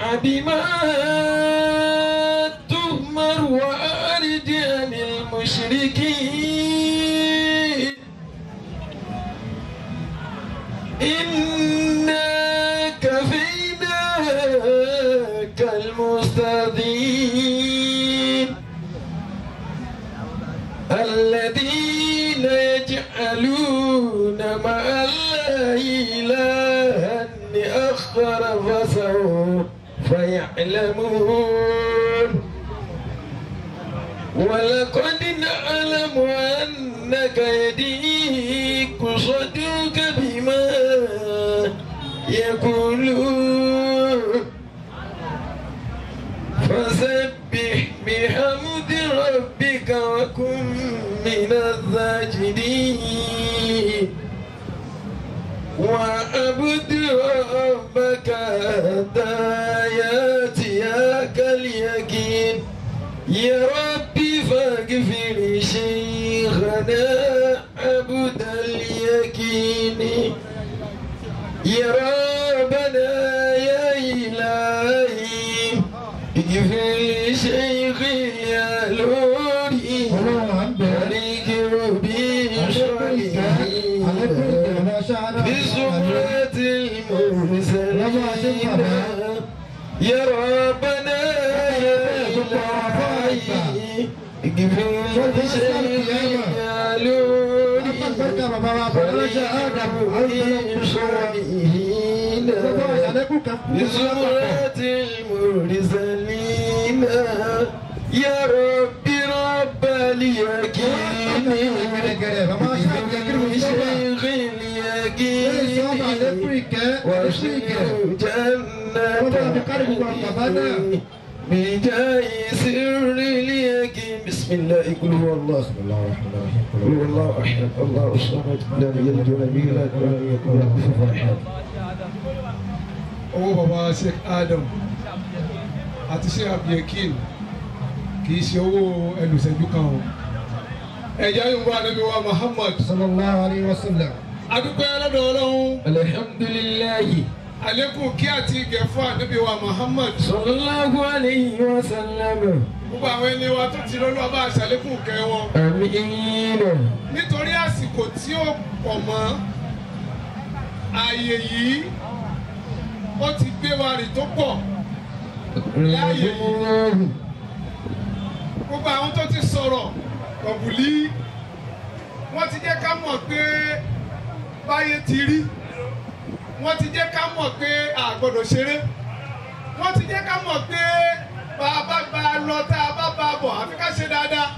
بما تؤمر وأعرض عن المشركين إنا كفيناك المستضيفين الذين يجعلون مع الله إلها آخر فسوف يعلمون ولقد نعلم أنك يضيق صدرك بما يقولون فسبح بحمد ربك وكن من الساجدين وعبد ربك حتى ياتيك اليقين يا ربي فاغفر شيخنا عبد اليقين يا ربنا يا إلهي اغفر شيخ يا لوري بارك ربي صالحين بزمرة المرسلين يا ربنا يا إلهي اغفر شيخ يا لوري بزمرة المرسلين يا ربي رب اليقين شيخ اليقين واشكر جنة بجاه سر اليقين بسم الله قل هو الله قل هو الله احد الله الصمد لم يلد ولم يولد ولم يكن له كفوا احد owó baba sheikh adam àti sheikh abdulkin kì í ṣe owó ẹlùsẹ̀jú kan o ẹ̀jẹ̀ yorùbá anabi wa muhammad sallallahu alayhi wa sallam. adúpẹ́ lọ́dọ̀ ọlọ́run الحمد لله àlékún kí àti ìgẹ̀ fún anabi wa muhammad صلى الله عليه وسلم gbogbo àwọn ẹni wa tó ti lọ́lọ́ bá aṣàlékún kẹ́ wọn امين nítorí àsìkò tí ó pọ̀ mọ́ ààyè yìí ó ti gbé wa rìn tó pọ̀ láàyè yìí gbogbo àwọn tó ti sọ̀rọ̀ ọ̀bùlí wọ́n ti jẹ́ ká mọ̀ pé báyé ti rí wọ́n ti jẹ́ ká mọ̀ pé a gbọ́dọ̀ ṣeré wọ́n ti jẹ́ ká mọ̀ pé bá a bá bá a lọ tá a bá bá a bọ̀ àfi ká ṣe dáadáa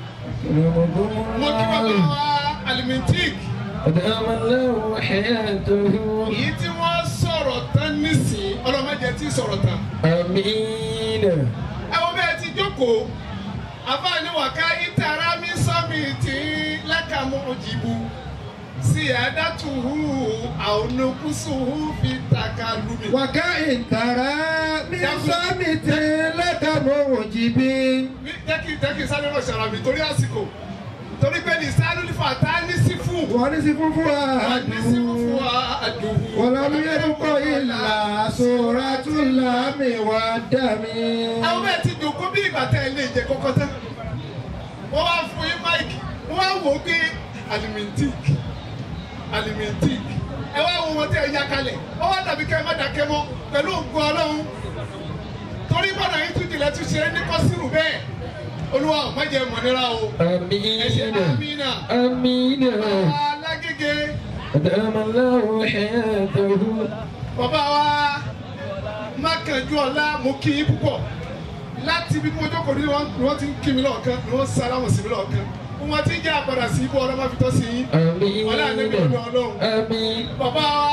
mo kí bàbá wa alimintik أدام الله حياته èyí tí wọ́n sọ̀rọ̀ tán nísìnyí ọlọ́mọdé tí sọ̀rọ̀ tán آمين ẹ wo bẹ́ẹ̀ ti jókòó àbáni wàká ìtara mi sọ́mi tí lákàmú òjìbù sí àdàtúhù àwọn onukùsùhù fi tàkà lùmí. وكائن ترى من صامت لك موجب Mi- jẹ́ kí jẹ́ kí n sáré rọ̀ ṣàrà mi torí àsìkò torí pé ní sáré nífà tá a ní sí fún ونسف a ní sí fún fún فؤاد àdùhù. ولم يبق إلا سورة اللام والدم àwọn bẹ́ẹ̀ ti jòkó bí ìgbà tẹ́ ẹ lè jẹ kọ́kọ́ tán wọ́n wá fún yín máìkì wọ́n wá wò ó pé alimentik alimentik ẹ wá wo wọn tẹ́ ẹ yá kalẹ̀ wọ́n wá dàbí kẹ́ ẹ má dákẹ́ mọ́ pẹ̀lú ògùn ọlọ́run torí gbọ́dọ̀ yín tún jìnlẹ̀ tún ṣe é ní kọ́sìrù bẹ́ẹ̀ olúwa ò má jẹ́ mọ̀nira o ẹ ṣe آمين àmínà آمين alágége أدام الله حياته bàbá wa mákànjú ọlá mo kí yín púpọ̀ láti ibi tí mo jókòó ní wọ́n ni wọ́n ti ń kí mi lọ́ọ̀kan ni wọ́n sálámù sí mi lọ́ọ̀kan wọ́n ti ń jẹ́ àpàdà sí ibú ọlọ́mọ fi tọ́ sí yín Ọlá ànábì آمين ọ̀dọ̀ Ọlọ́run. آمين bàbá wa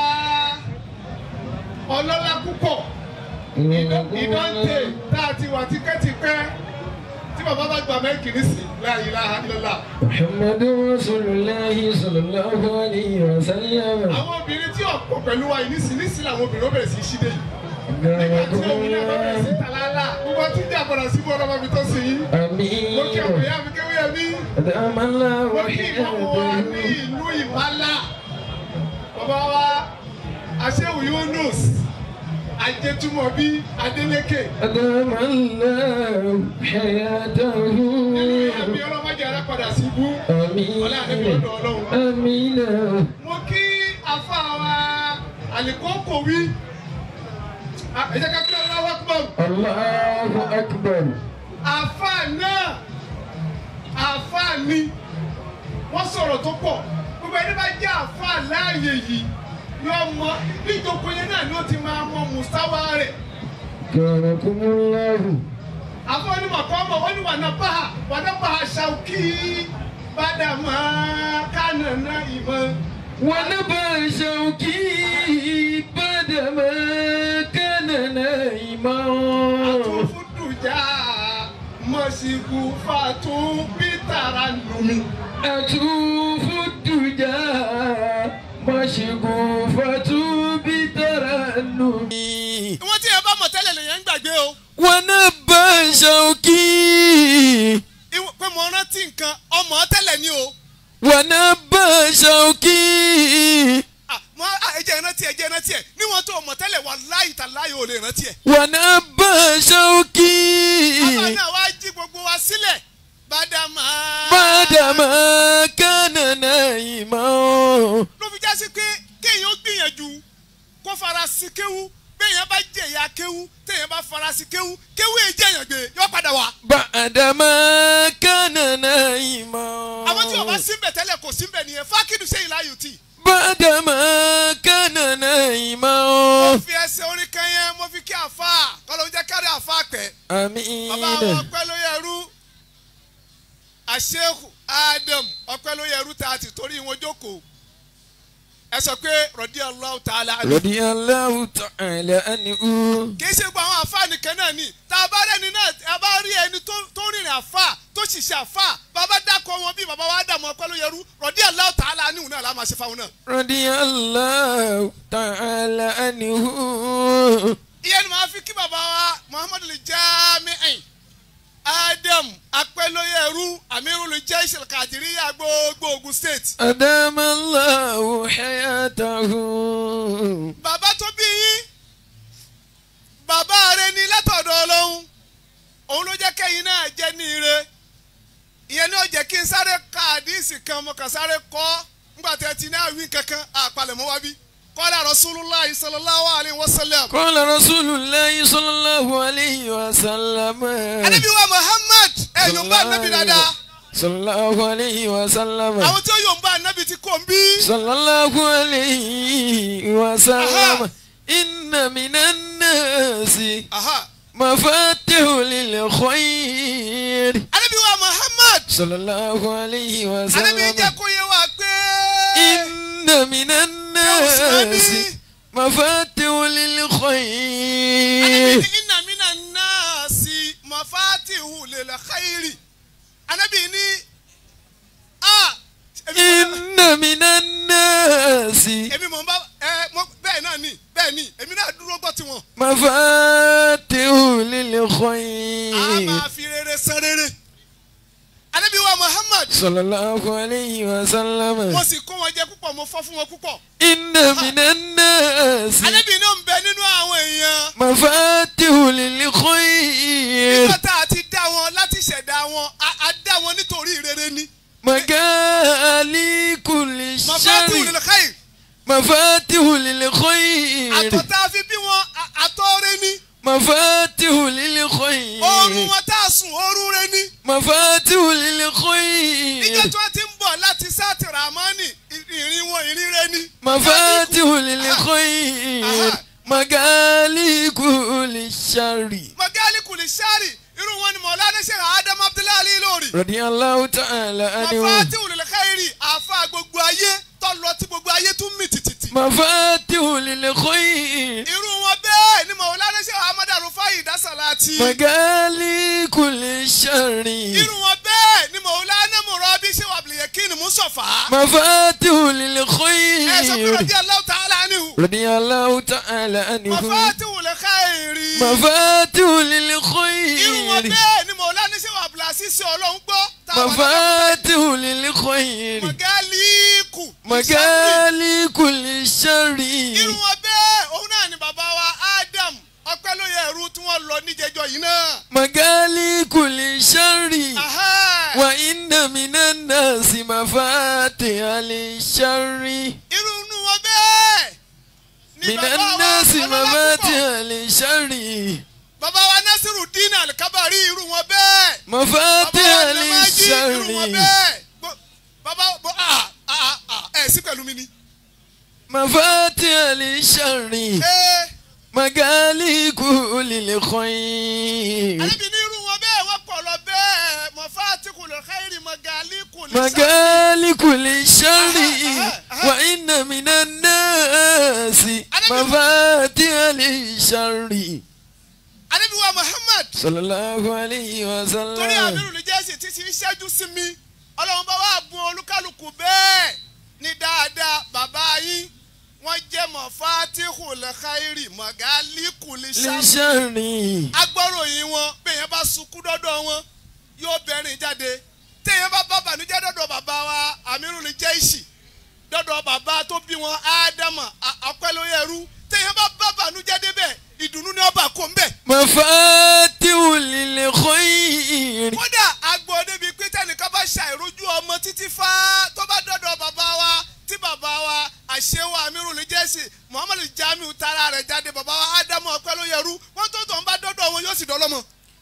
ọlọ́lá púpọ̀ ìdọ́ǹtè tá a ti wà tipẹ́tipẹ́ tí bàbá bá gba mẹ́kì nísì la ilaha illallah. محمد رسول الله صلى الله عليه وسلم àwọn obìnrin tí ọ̀pọ̀ pẹ̀lú wa yìí nísì nísì làwọn obìnrin ó bẹ̀rẹ̀ sí í ṣídé yìí. nígbà tí òun náà bá bẹ̀rẹ̀ sí tàlálà gbogbo tí ń jẹ́ àpàdà sí ibú ọlọ́mọ fi tọ́ sí yín. mo kí àwọn آمين ìyá mi kéwé ẹbí. أدام الله mo kí ìmọ̀mù wa ní حياته ìlú ìbálà bàbá wa aṣẹ́wù Yunus ajétúmọ̀ bí adélékè أدام الله حياته àmì ọlọ́mọdé ara padà sí ibú آمين ọlá àdébí ọ̀dọ̀ ọlọ́run. آمين mo kí afa wa àlìkókò wí ẹ jẹ́ ká kí ọlọ́wọ́ pọ̀ الله أكبر afa náà afa ni wọ́n sọ̀rọ̀ tó pọ̀ gbogbo ẹni bá jẹ́ afa láàyè yìí yọ mọ níjókòó yẹn náà ni ó ti máa mọ mùsáwá rẹ̀ كرمكم الله àfọ onímọ̀ kọ́ mọ̀ wọ́n ní wàná báhà wàná báhà ṣàwùkí bàdàmà kánàná ìmọ̀. ونبى شوكي بعدما كان نائما àtúfùdùjà mọ̀síkù fàtún bítàrà nùmí. أشوف الدجى مشغوفة بترنم wọ́n ti yẹ bá mọ̀ tẹ́lẹ̀ lèyẹn ń gbàgbé o. ونبى شوكي Ìwọ- pé mo rántí nǹkan ọmọ tẹ́lẹ̀ ni o. ونبى شوكي Ah, mo ah, ẹ jẹ́ rántí ẹ jẹ́ rántí ẹ níwọ̀n tó mọ̀ tẹ́lẹ̀ wà láì tà láì ò lè rántí ẹ. ونبى àbá شوكي náà wá jí gbogbo wa sílẹ̀ bàdàmà. بعدما كان نائما ló fi jásí pé kéèyàn ó gbìyànjú kó fara sí kéwú béèyàn bá jẹ̀yà kéwú téèyàn bá fara sí kéwú kéwú èyí jẹ̀yàn gbé yọ padà wá. بعدما كان نائما àwọn tí wọn bá síbẹ̀ tẹ́lẹ̀ kò síbẹ̀ nìyẹn fákìdù sẹ́yìn láyò tì. بعدما كان نائما mo fi ẹsẹ̀ orin kan yẹn mo fi kí àfa kọ́lọ́ jẹ́ kárí àfa pẹ́. bàbá àwọn آمين ọpẹ́ ló yẹ rú àṣehù Adam ọpẹ́ ló yẹ rú tá a ti torí wọn jókòó. ẹ sọ pé rọ̀dí Allahu ta'ala anhu. رضي الله تعالى عنه kì í ṣe gbogbo àwọn àfa nìkan náà ni tá a bá rí ẹni náà a bá rí ẹni tó tó rìnrìn àfa tó ṣiṣẹ́ àfa bàbá dákọ̀ wọn bí bàbá wa dààmú ọpẹ́ ló yẹrú rọ̀dí Allahu ta'ala anhu náà la máa ṣe fáwọn náà. رضي الله تعالى عنه ìyẹn ni màá fi kí bàbá wa Muhammadu lè Jami'in Adam apẹ́lóyẹrú Amirul Jaysh al-Qadiriyya gbogbo Ogun State. أدام الله حياته bàbá tó bí yín bàbá rẹ ní látọ̀dọ̀ ọlọ́run òun ló jẹ́ kẹ́yìn náà jẹ́ ní ire ìyẹn ní ó jẹ́ kí n sáré ka àdíìsì kan mo kàn sáré kọ́ nígbà tí ẹ ti ní àwìn kankan àpalẹ̀mọ́ wá bí kọ́lá Rasulullah sallallahu alayhi wa sallam. قال رسول الله صلى الله عليه وسلم anabi wa Muhammad ẹ yóò bá anabi dáadáa صلى الله عليه وسلم àwọn tí ó yóò bá anabi ti kò ń bí. صلى الله عليه وسلم أها. إن من الناس Aha. مفاتيح للخير anabi wa Muhammad صلى الله عليه anabi jẹ́ وسلم kó yé wa pé. إن من الناس Mùsùlùmí. مفاتيح anabi للخير ní inna mina nasi mafatihu lil khairi anabi ní a èmi mọ̀- إن من الناس èmi mọ̀ n bá ẹ mọ̀ bẹ́ẹ̀ náà ni bẹ́ẹ̀ ni èmi náà dúró gbọ́ tiwọn مفاتيح a للخير máa fi rere san rere anabi wa Muhammad صلى الله عليه mo وسلم sì kó wọn jẹ púpọ̀ mo fọ́ fún wọn púpọ̀ إن من الناس anabi ní ó ń bẹ nínú àwọn èèyàn مفاتيح للخير nígbà tá a ti dá wọn láti ṣẹ̀dá wọn a a dá wọn nítorí rere ni مجالي كل mafatihu شر lil khairi مفاتيح للخير àtọ̀ tá a fi bí wọn a- àtọ̀ rẹ ni. مفاتيح oorun للخير wọn tá a sùn oorun rẹ ni. مفاتيح níjọ́ للخير tí wọ́n ti ń bọ̀ láti sáàtì ramani ìrìn wọn ìrìn rẹ ni. مفاتيح للخير Aha. مجالي كل شر magali kùlì sárì irú wọn ni mọ̀lánà ṣe adam abdullahi ali lórí. رضي الله تعالى عنه mafati wùlẹ̀ káyìrì àfa gbogbo ayé tọ́lọ tí gbogbo ayé tún mì tìtìtì. مفاتيح للخير irú wọn bẹ́ẹ̀ ni mọ̀lánà ṣe ahmad arufai dasalati. مجالي كل شر irú wọn bẹ́ẹ̀ ni mọ̀lánà murabi ṣe wàbìlìyẹ̀kín musafa. مفاتيح ẹ sọ pé للخير rọ̀dí aláwọ̀ tààlà anihu. رضي الله تعالى عنه mafati wùlẹ̀ káyìrì. مفاتيح irú wọn للخير bẹ́ẹ̀ ni mọ̀lánà ṣe wàbìlìyẹ̀kín sí ọlọ́run gbọ́. táwọn مفاتيح للخير mọ̀gálíkù. مجالي كل شر irú wọn bẹ́ẹ̀ òun náà ni bàbá wa Adam níjẹjọ yìí náà. مغاليق للشر Ahá. وإن من الناس مفاتيح للشر irú inú wọn bẹ́ẹ̀. ni من bàbá wa الناس ọlọ́lá مفاتيح púpọ̀. للشر bàbá wa nasiru dina alikabari irú wọn bẹ́ẹ̀. bàbá مفاتيح wa namaji irú wọn للشر bẹ́ẹ̀. Gbọ́- bàbá bọ́ a a a ẹ̀ sí pẹ̀lú mi ni. مفاتيح للشر ee مغاليق للخير alebi ní irú wọn bẹ́ẹ̀ wọ́n pọ̀ lọ bẹ́ẹ̀ mọ̀fáàtì kùlẹ̀ xẹ́rì mọ̀gàlí kùlẹ̀ مغاليق للشر أها، أها. وإن من الناس مفاتيح للشر alebi wa muhammad صلى الله عليه torí وسلم àmírù ní jẹ́sì títí ń ṣẹ́jú sí mi ọlọ́run bá wà bùn olúkálùkù bẹ́ẹ̀ ní dáadáa bàbá yín wọ́n jẹ́ mọ̀fáàtì kùlẹ̀ xẹ́rì mọ̀gàlí kùlẹ̀ ṣáà للشر agbọ́ròyìn wọn bẹ́ẹ̀yẹn bá sunkún dọ́dọ̀ wọn yóò bẹ̀rìn jáde téèyàn bá bá bànújẹ́ dọ́dọ̀ bàbá wa amirul jẹ́ìsì dọ́dọ̀ bàbá tó bí wọn ádámà àpẹlóyẹrú téèyàn bá bá bànújẹ́ débẹ̀ ìdùnnú ni ọba kò ń bẹ̀. مفاتيح للخير kódà agbọ̀ débi pé tẹnìkan bá ṣàìrójú ọmọ títí fá tó bá dọ́dọ̀ bàbá wa tí bàbá wa àṣewà amirul jẹ́ìsì muhammadu jamiu tara rẹ̀ jáde bàbá wa ádámà àpẹlóyẹrú wọn tó tọ̀ ń bá dọ́dọ̀ wọn yóò sì dọ́lọ́mọ.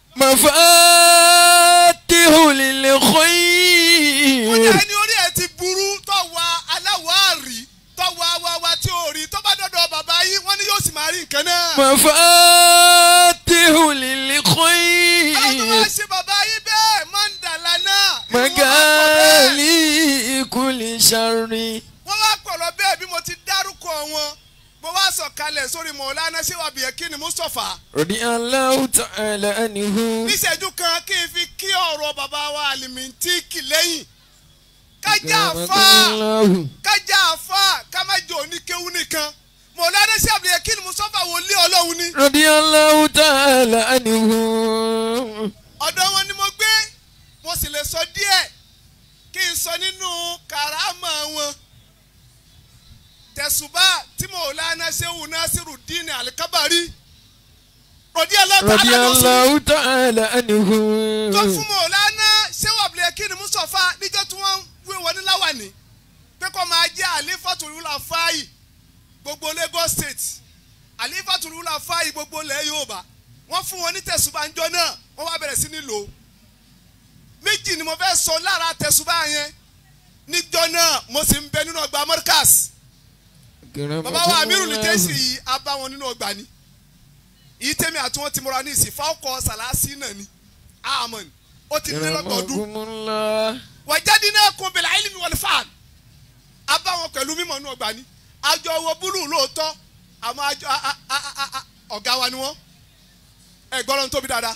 مفاتيح ó للخير ní ẹni orí ẹ ti burú tọ́wọ́ aláwọ̀ àrí tọ́wọ́ awáwa tí ò rí tó bá dọ́dọ̀ bàbá yín wọ́n ní yóò sì máa rí nǹkan náà. مفاتيح àwọn tó للخير máa ṣe bàbá yín bẹ́ẹ̀ mọ́ndàlá náà. irú wọn wá pọ̀ bẹ́ẹ̀. مغاليق للشر wọ́n wá pọ̀ lọ bẹ́ẹ̀ bí mo ti dárúkọ wọn mo wá sọ̀kalẹ̀ sórí mọ̀ọ́lánà ṣéwàbí ẹ̀kíni mustapha. رضي الله تعالى عنه níṣẹ́jú kan kí n fi kí ọ̀rọ̀ bàbá wa àlìmíntìkì lẹ́yìn. kájà àfa الله kájà àfa ká má jẹ́ oníkéwú nìkan mọ̀ọ́lánà ṣéwàbí ẹ̀kíni mustapha wòlíì ọlọ́run ni. رضي الله تعالى عنه ọ̀dọ̀ wọn ni mo gbé mo sì lè sọ díẹ̀ kí n sọ nínú kàrámà wọn tẹ̀sùbá tí Maulana Shehu Nasiru Dini Alikabari rọ̀dí رضي ẹlọ́ta الله تعالى عنه tó fún Maulana Shehu Abdulhakeem Mustapha níjọ́ tí wọ́n wé wọn ní láwàní pé kó máa jẹ́ àlífàtúrúlà fáyì gbogbo Lagos State àlífàtúrúlà fáyì gbogbo ilẹ̀ Yorùbá wọ́n fún wọn ní tẹ̀sùbá ńjọ́ náà wọ́n wá bẹ̀rẹ̀ sí ní lò ó méjì ni mo fẹ́ sọ lára tẹ̀sùbá yẹn níjọ́ náà mo sì ń bẹ nínú ọgbà Markaz bàbá wa Amiru ní jẹ́sì yìí a bá wọn nínú ọgbà ni yìí tẹ́mi àti wọn ti múra ní ìsìn fáwọkọ sàlásì náà ni àmọ́ ni ó ti lé lọ́gbọ̀ọ́dún رحمكم الله wàjáde náà kún bẹ̀rẹ̀ àìlímì wọlé fáàn a bá wọn pẹ̀lú mímọ̀ nínú ọgbà ni àjọ owó búlù lóòótọ́ àmọ́ àjọ a- a- a- a- a- ọ̀gá wa ni wọ́n ẹ gbọ́dọ̀ ń tóbi dáadáa.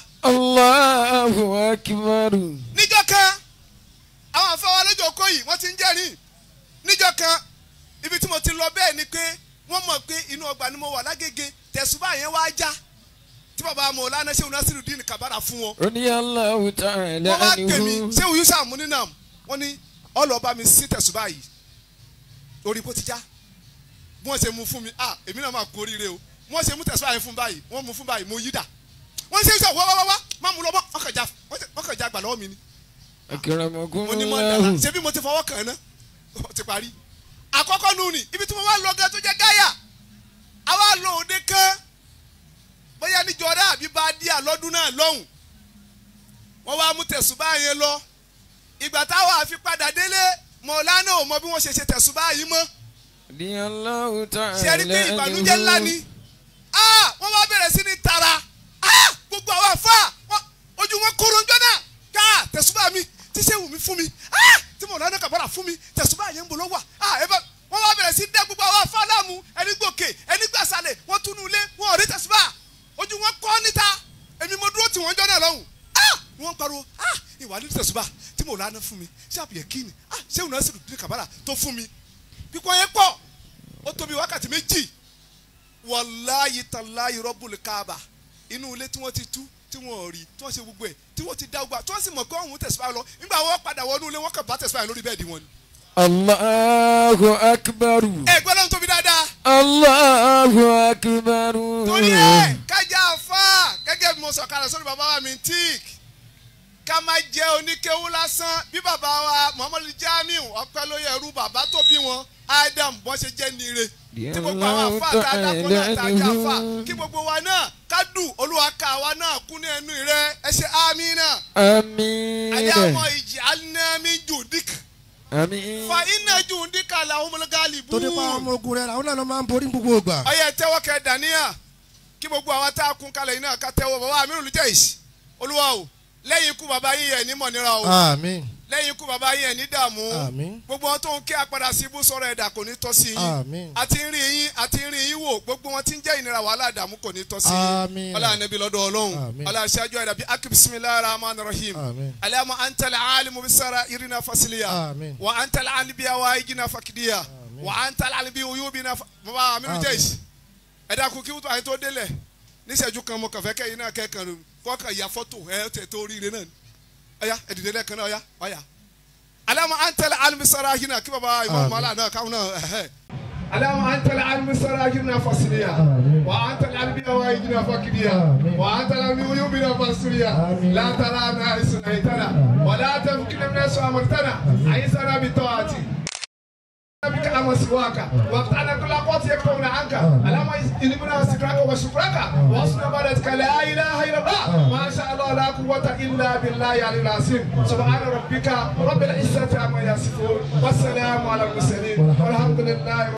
الله أكبر níjọ́ kan àwọn àfọwọ́ lójó kó yìí wọ́n ti ń jẹ́rìí níjọ́ kan ibi tí mo ti lọ bẹ́ẹ̀ ni pé wọ́n mọ̀ pé inú ọgbà ni mo wà lágége tẹ̀sùbà yẹn wá já tí bàbá Maulana Shehu Nasiruddin Kabara fún wọn. رضي الله تعالى wọ́n wá pè mí عنه Shehu Yusa Muninam wọ́n ní ọlọ́ọ̀bá mi sí tẹ̀sùbà yìí orí bó ti já bí wọ́n ṣe mú fún mi ah èmi náà máa kú oríire o bí wọ́n ṣe mú tẹ̀sùbà yẹn fún báyìí wọ́n mú fún báyìí mo yí dà wọ́n ṣe sọ wáwáwá má mú lọ mọ́ wọ́n kàn já wọ́n kàn já gbà lọ́wọ́ mi ni أكرمكم mo ní mọ dara الله ṣé bí mo ti fọwọ́ kàn án náà ó ti parí. àkọ́kọ́ nù ni ibi tí mo wá lọ gan tó jẹ́ gáyà àwa lọ òde kan bóyá níjọra àbí bá díà lọ́dún náà lọ́hùn wọ́n wá mú tẹ̀sùbá yẹn lọ ìgbà táwa àfi padà délé mọ̀ọ́lánà ò mọ bí wọ́n ṣe ṣe tẹ̀sùbá yìí mọ́ رضي الله ṣe rí pé تعالى ìbànújẹ́ ńlá ni عنه Ah, wọ́n wá bẹ̀rẹ̀ sí ní tara Ah, gbogbo àwọn àfa wọ́n- ojú wọn kóró ńjọ́ náà ká tẹ̀sùbá mi tí ṣe wù mí fún mi Ah, tí mo lọ́nà kàbọ̀rà fún mi tẹ̀sùbá yẹn ń bọ̀ lọ́wọ́ Ah, ẹ bá wọ́n wá bẹ̀rẹ̀ sí dẹ́ gbogbo àwọn àfa láàmú ẹni gòkè ẹni gbàsálẹ̀ wọ́n túnú ilé wọn ò rí tẹ̀sùbá ojú wọn kọ́ níta èmi mo dúró tì wọ́n jọ́ náà lọ́hùn Ah, wọ́n pariwo Ah, ìwà ní tẹ̀sùbá tí mo lọ́nà fún mi ṣé àbíyẹ kíni Ah, ṣé ìwúná sì dùn kàbàrà tó fún mi pípọ̀ yẹn pọ̀ ó tóbi wákàtí méjì wàláyé tàláyé rọ́bùlù káàbà inú ilé tí wọ́n ti tú tí wọ́n rí tí wọ́n ṣe gbogbo ẹ̀ tí wọ́n ti dá gbogbo tí wọ́n sì mọ̀ pé òun tẹ̀síwájú lọ nígbà wọ́n padà wọnú ilé wọ́n kàn bá tẹ̀síwájú lórí bẹ́ẹ̀dì wọn ni. الله أكبر ẹ gbọ́dọ̀ ń tóbi dáadáa الله أكبر torí ẹ kájà àfa gẹ́gẹ́ bí mo sọ̀kalẹ̀ sórí bàbá wa mi tíìk ká má jẹ́ oníkéwú lásán bí bàbá wa muhammadu jamiu ọpẹ́ ló yẹ ẹrú bàbá tó bí wọn adam bọ́n ṣe jẹ́ nire tí gbogbo àwọn afa tá a dákọ́ náà tá a jẹ́ afa kí gbogbo wa náà ká dùn olúwa ká wa náà kún ní ẹnu rẹ ẹ ṣe àmín náà àyà آمين àwọn ìjì alinami jùdík آمين fa iná jùdík làwọn ọmọlẹ́gàlì bú. tó nípa àwọn ọmọ ogun rẹ̀ àwọn náà ló máa ń borí gbogbo ìgbà. ọyẹ tẹ́wọ́ kẹ dàníyà kí gbogbo àwọn tá a kún kalẹ̀ yìí náà ká tẹ́wọ́ bàbá mi olùjẹ́ ìsì olúwa o lẹ́yìn ikú bàbá yín yẹn ní mọ̀nira o àmín lẹ́yìn ikú bàbá yín yẹn ní dààmú àmín gbogbo wọn tó ń ké apádà sí ibú sọ̀rọ̀ ẹ̀dà kò ní tọ́ sí yín àmín àti ń rí yín àti ń rí yín wò gbogbo wọn tí ń jẹ́ ìnira wàhálà dààmú kò ní tọ́ sí Àmín. yín ọlá ànábì lọ́dọ̀ ọlọ́run Àmín. ọlá aṣáájú ẹ̀dà bíi akí bisimilahi rahman rahim àmín alama antala alimu bisara irina fasiliya àmín wa antala alibiya wa igina fakidiya wa antala alibi uyubina fa baba aminu Àmín. jẹ́yìí ẹ̀dá kò kí wọ́n tó àyè tó délẹ̀ níṣẹ́jú kan mo kàn fẹ́ kẹ́yìn náà kẹ́kàn kọ́kàn ya fọ́tò ẹ̀ tẹ̀ tó ríire náà ni ọ̀ya ẹ̀dìdẹ́ lẹ́ẹ̀kan náà ọ̀ya ọ̀ya alama antala alimu bisara irina kí baba imam Àmín. mala náà káwọn náà ẹ̀hẹ́. alama antala alimu bisara irina fasiliya Àmín. wa antala alibiya wa igina fakidiya Àmín. wa antala alibi uyubina fasiliya Àmín. la tara na isunaitana wala tafkina min asamartana aisana bitawati بك أما سواك وقطعنا كل قوت يكتبون عنك اللهم إلمنا ذكرك وشكرك واصنع بلدك لا إله إلا الله ما شاء الله لا قوة إلا بالله العلي العظيم سبحان ربك رب العزة عما يصفون والسلام على المرسلين والحمد لله